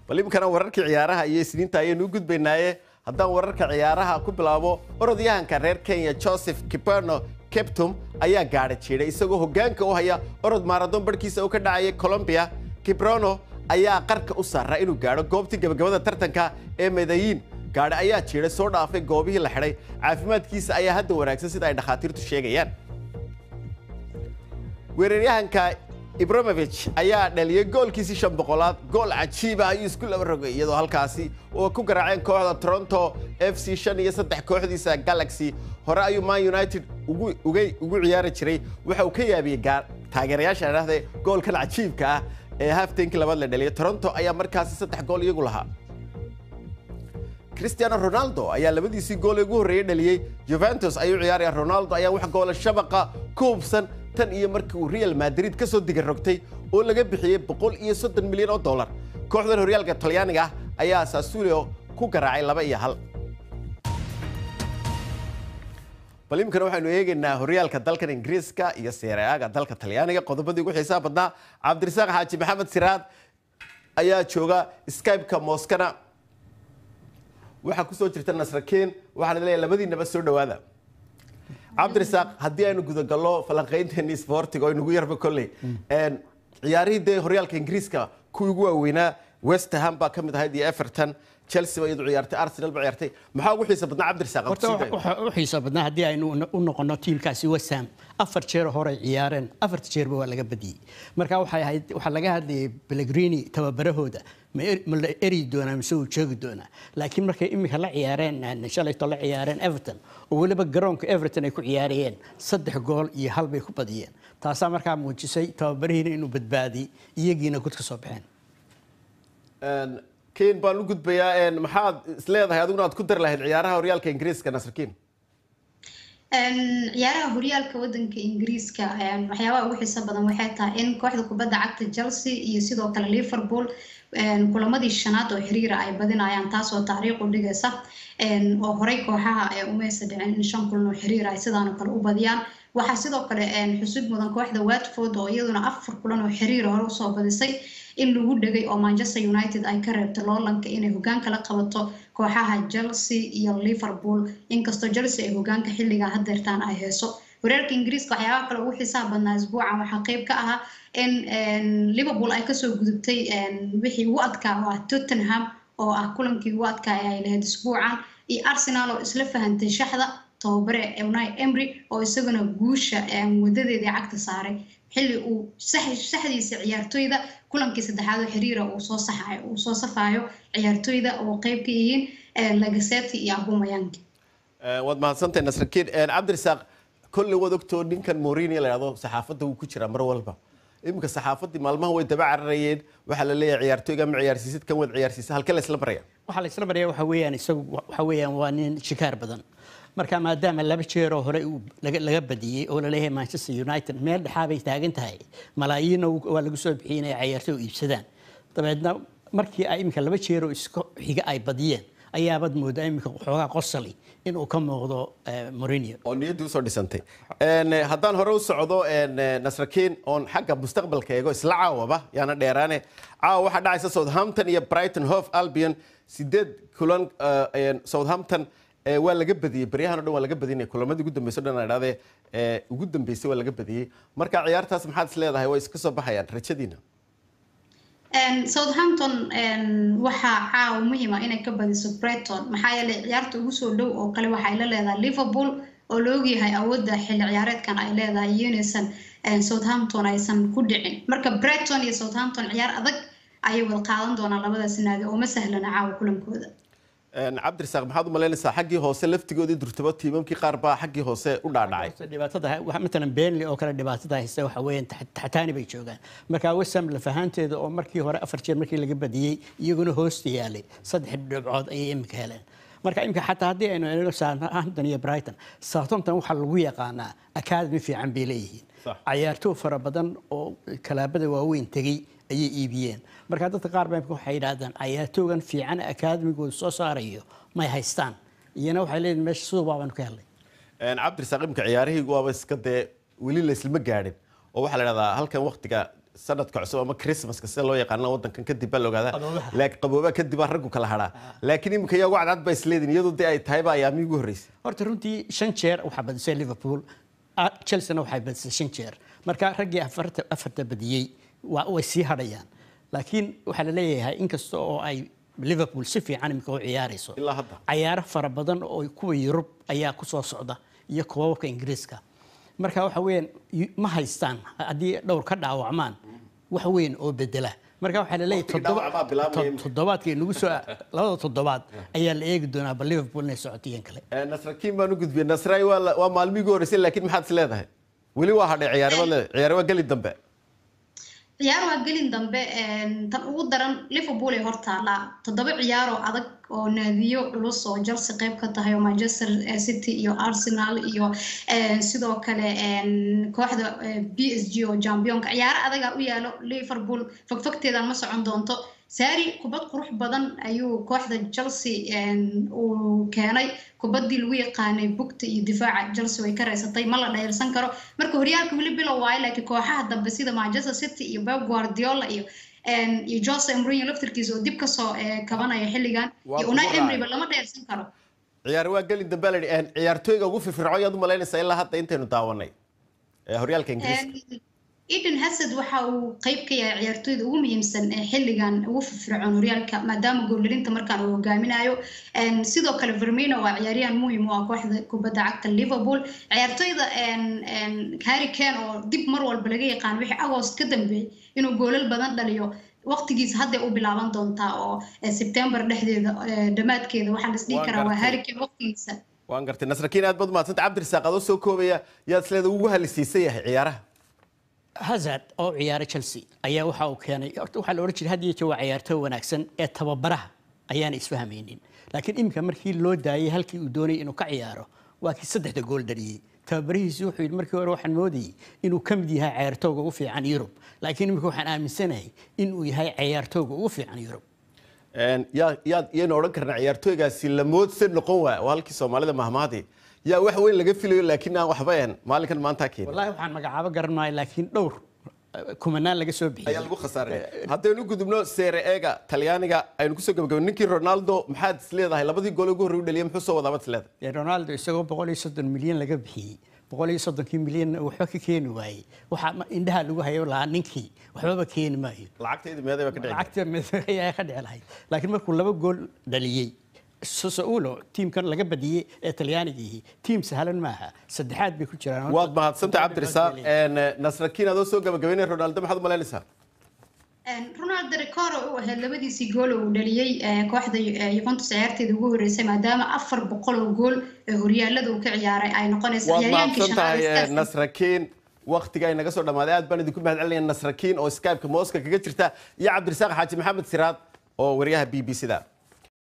bal iminkana wararkii ciyaaraha iyo isniinta ayaynu u gudbaynaaye haddaan wararka ciyaaraha ku bilaabo orodyahanka reer kenya joseph kiperno keptum ayaa gaadha jiidhay isagoo hoggaanka u haya orod maaradoon barhkiisa uu ka dhacayay colombia kiprono ayaa qarka u saaraa inuu gaadho goobtii gabagabada tartanka ee medayin gaadhi ayaa jiidhay soo dhaafay goobihii la xidhay caafimaadkiisa ayaa hadda wanaagsan sida ay dhakhaatiirtu sheegayaan weeraryahanka ibramovich ayaa dhaliyey goolkiisii shan boqolaad gool cajiiba ayuu isku laba rogay iyadoo halkaasi oo ku garaaceen kooxda toronto f c shan iyo saddex kooxdiisa galaxy hore ayuu man united ugu ugu ciyaari jiray waxa uu ka yaabiyey taageerayaasha dhahde goolkan cajiibka ah ee haftankii labaad la dhaliyay toronto ayaa markaasi saddex gool iyagu lahaa cristiano ronaldo ayaa labadiisii gool ugu horreeyey dhaliyey juventus ayuu ciyaaraya ronaldo ayaa wax goola shabaqa ku hubsan tan iyo markii uu real madrid ka soo diga rogtay oo laga bixiyey boqol iyo soddon milyan oo dollar kooxdan horyaalka talyaaniga ah ayaa sassulio ku garaacay laba iyo hal bal iminkana waxaynu eegaynaa horyaalka dalkan ingiriiska iyo seereaaga dalka talyaaniga qodobadii ugu xiisaha badnaa cabdirasaaq xaaji maxamed siraad ayaa jooga skype-ka mooskana waxaa ku soo jirta nasrakeen waxaana leeyahay labadiinaba soo dhowaada cabdirasaaq haddii aynu gudagallo falanqaynteeni sportiga oo inugu yarba kolley ciyaarihii dee horyaalka ingiriiska kuwii ugu waaweynaa west ham baa ka mid ahayd iyo everton chelsea ba iyadu ciyaartay arsenal ba ciyaartay maxaa ugu xiisa badnaa cabdirasaaq horta waxaa u xiisa badnaa haddii aynu u noqono tiimkaasi west ham afar jeer horey ciyaareen afarta jeerba waa laga badiyey marka waxay ahayd waxaa laga hadlayay pellegrini tababarahooda ma la eri doonaa mise uu joogi doonaa laakiin markay iminka la ciyaareen shalayto la ciyaareen everton oo weliba garoonka everton ay ku ciyaarayeen saddex gool iyo hal bay ku badiyeen taasaa markaa muujisay tababarihiina inuu badbaadiyey iyagiina gud ka soo baxeen ken baan u gudbayaa maxaad isleedahay adiguna aad ku dari lahayd ciyaaraha horyaalka ingiriiska nasrkiin ciyaaraha horyaalka wadanka ingiriiska waxyaabaha ugu xiisa badan waxay tahay in kooxda kubadda cagta chelsea iyo sidoo kale liverpool kulamadii shanaad oo xiriira ay badinayaan taasoo taariikh u dhigaysa oo horey kooxaha umaysa dhicin in shan kulan oo xiriir ay sidaanoo kale u badiyaan waxaa sidoo kale xusud mudan kooxda watford oo iyaduna afar kulan oo xiriir hore usoo badisay in lagu dhegay oo manchester united ay ka reebtay loolanka inay hogaanka la qabato kooxaha chelsea iyo liverpool inkastoo chelsea ay hogaanka xilligan hadeertaan ay heeso horeerka ingiriiska waxyaabaha kale ugu xiisaha badnaa isbuucan waxaa qeyb ka ahaa in liverpool ay kasoo gudubtay wixii ugu adkaa oo ah tottenham oo ah kulankii ugu adkaa ee ay lahayd isbuucan iyo arsenal oo isla fahantay shaxda tababare unai emry oo isaguna guusha wadadeedii cagta saaray xilli uu saxdiisa ciyaartoyda kulankii saddexaad oo xiriira uu soo saxayo uu soo safayo ciyaartoyda oo qeyb ka yihiin lagaseti iyo abumayanki waad mahadsantahay nasrakiin cabdirasaaq kolley waad ogtoo ninkan morini la yidhahdo saxaafadda wuu ku jiraa mar walba iminka saxaafaddii maalmaha way daba cararayeen waxaa la leeyahay ciyaartoyga ma ciyaarsiisid kan wad ciyaarsiisa halkee la isla maraya waxaa la isla maraya waxa weeyaan isagu waxa weeyaan waa nin shikaar badan marka maadaama laba jeeroo hore laga badiyey oo laleeyahay manchester united meel dhexaa bay taagan tahay malaayiinna waa lagu soo bixiyey inay ciyaartoy u iibsadaan dabeedna markii ay iminka laba jeeroo iska xiga ay badiyeen ayaabad moodaa iminka waxoogaa qosali inuu ka muuqdo morinio oo niyaddii usoo dhisantay haddaan hore u socdo nasrakiin oon xagga mustaqbalka eego isla caawaba yaana dheeraane caawa waxaa dhacaysa southampton iyo brighton hove albion sideed kulan southampton waa laga badiyey baryahan o dhan waa laga badinaya kulamadii ugu dambeysa o dhan la idhahdee ugu dambeysay waa laga badiyey marka ciyaartaas maxaad is leedahay way iska soo baxayaan rajadiina southampton waxaa caawa muhiima inay ka badiso breton maxaa yeelay ciyaarta ugu soo dhow oo kale waxay la leedahay liverpool oo la ogyahay awoodda xilli ciyaareedkan ay leedahay iyo inaysan southampton aysan ku dhicin marka breton iyo southampton ciyaar adag ayay wada qaadan doonaan labadaas naadi oo ma sahlana caawa kulankooda cabdirasaaq maxaad u malaynaysaa xaggii hoose laftigoodii durtabo tiimamkii qaar baa xaggii hoose u dhaadhacay dhibaatada matalan beenley oo kale dhibaatada haysta waxa weeyaan taxtaani bay joogaan marka wesam lafahaanteeda oo markii hore afar jeer markii laga badiyey iyaguna hoosta yaalay saddex dhibcood ayay imika heleen marka imika xataa haddii aynu eegno southampton iyo brighton southampton waxaa lagu yaqaanaa academy fiican bay leeyihiin cayaartooy fara badan oo kalaabada waaweyn tegey ayay iibiyeen marka dadka qaar baa waxay yidhaahdaan cayaartoogan fiican akaademigooda soo saarayo may haystaan iyana waxay leeyihin meesha suuqbaa baanu ka helnay cabdirasaaq imika ciyaarihii waaba iska dee weli la islama gaadhin oo waxaa la dhahdaa halkan waktiga sanadka cusub ama christmaska sida loo yaqaano wadankan kadib baa la ogaadaa Qaboobaha. laakiin qaboobaha kadib baa raggu kala hadhaa laakiin iminka iyagu cadcad ba isleedin iyadu dee ay tahayba ayaamii ugu horreysay horta runtii shan jeer waxaa badisay liverpool ah, chelsea-na waxay badisay shan jeer marka raggii afarta afarta badiyey waa way sii hadhayaan laakiin waxaa la leeyahay inkasta oo ay liverpool si fiican imika u ciyaarayso ilaa hadda cayaaro fara badan oo kuwa yurub ayaa ku soo socda iyo koobabka ingiriiska marka waxa weeyaan y- ma haystaan haddii dhowr ka dhaawacmaan wax weyn oo bedela marka waxaa la leeyahay Waqtigii toddoba- dhaawac baa bilaabmaya. to- toddobaadka inagu soo labada toddobaad ayaa la eegi doonaa bal liverpool inay socotiyen kale Eh, nasrakiin baan u gudbiyey nasraay waa la- waa maalmihii ugu horreysay laakiin maxaad is leedahay weli waa hadhay ciyaaraba leedahay ciyaare waa geli dambe ciyaar waa gelin dambe een, tan ugu daran liverpool ay hortaallaa toddoba ciyaar oo adag oo naadiyo culus oo chelsea qayb ka tahay oo manchester eh, city iyo arsenal iyo een, sidoo kale een, kooxda eh, b s g oo championka ciyaaro adaga u yaalo liverpool fogfogteedan ma socon doonto saari kubad qurux badan ayuu kooxda chelsea een, uu keenay kubaddii lagu yaqaanay bugta iyo difaaca chelsea way ka raysatay ma la dhayalsan karo marka horyaalka weli bilow waayo laakiin kooxaha dambe sida manchester city iyo pep guardiola iyo een, iyo jose mourinho laftirkiisa oo dib kasoo eh, kabanaya xilligan Waa iyo kugu unai raacay. emeryba lama dhayalsan karo ciyaare waa geli dambe la yidhi ciyaartooyga ugu firfircoon yaad u malaynaysaa ilaa hadda intaynu daawanay ee horyaalka ingiriiska eden hasad waxa uu qayb ka yahay ciyaartooyda ugu muhiimsan ee xilligan ugu firfircoon horyaalka maadaama gooldarinta markaan uu hogaaminayo Een, sidoo kale vermino waa ciyaaryahan muhiim u ah kooxda kubadda cagta liverpool ciyaartooyda een, een, harry kane oo dib mar walba laga yaqaan wixii agost ka dambeeyey inuu goolal badan dhaliyo waqtigiisa hadday u bilaaban doontaa oo eh, sebtembar dhexdeeda eh, dhammaadkeeda waxaa la isdhihi Waan karaa waa gartay. harry kane waqtigiisa waan gartay nasrakiin aad baad umahadsanta cabdirisaaq adoo soo koobaya yaad isleeda ugu halisiisan yahay ciyaaraha hazard oo ciyaara chelsea ayaa waxa uu keenay horta waxaa la oran jiray had iyo jeer waa ciyaartooy wanaagsan ee tababaraha ayaana isfahmaynin laakiin iminka markii loo daayay halkii uu doonayay inuu ka ciyaaro waa kii saddexda gool dhaliyey tababarihiisi wuxuu yidhi markii hore waxaan moodayay inuu ka mid yahay ciyaartooyga ugu fiican yurub laakiin iminka waxaan aaminsanahay inuu yahay ciyaartooyga ugu fiican yurub Een, yaa- yaad iyaynu odhan karnaa ciyaartooygaasi lamoodse noqon waa waa halkii soomaalida mahmaadi yaa wax weyn laga filayo laakiin aan waxba een maalinkan maanta keenin wallaahi waxaan magacaabo garan maayo laakiin dhowr eh, kumanaan laga soo bixiyey ayaa lagu khasaaray haddaynu gudubno seere eega talyaaniga aynu kusoo gabagabay ninkii ronaldo maxaad is leedahay labadii gool ugu horrey u dhaliyay muxuu soo wadaa baad is leedahay dee ronaldo isagoo boqol iyo soddon milyan laga bixiyey boqol iyo soddonkii milyanna uu waxba ka keeni waayey waxaa ma- indhaha lagu hayo lahaa ninkii waxbaba keeni maayo lacagtayda meeday baa ka dhici lacagta mid- ayaa ka dhici lahayd laakiin markuu laba gool dhaliyey sosoulo tiimkan laga badiyey ee talyaanigii tiim sahlan maaha saddexaad bay ku jiraan waad mahadsantay cabdirisaaq Een, nasrakiin adoo soo gabagabaynay ronaldo maxaad u malaynaysaa Een, ronaldo recoro u ahayd labadiisii gool oo uu dhaliyey ee, kooxda eh, Juventus ciyaarteeda ugu horeysay maadaama afar boqol oo gool ee horyaalada uu ka ciyaaray ay noqonayso waad ciyaaryaankii mahadsan tahay shanaad eh, istaas- nasrakiin waqtiga ay naga soo dhammaaday aad baan idinku mahad celinaya nasrakiin oo skype-ka mooska kaga jirta iyo cabdirisaaq xaaji maxamed siraad oo wariyaha b b c da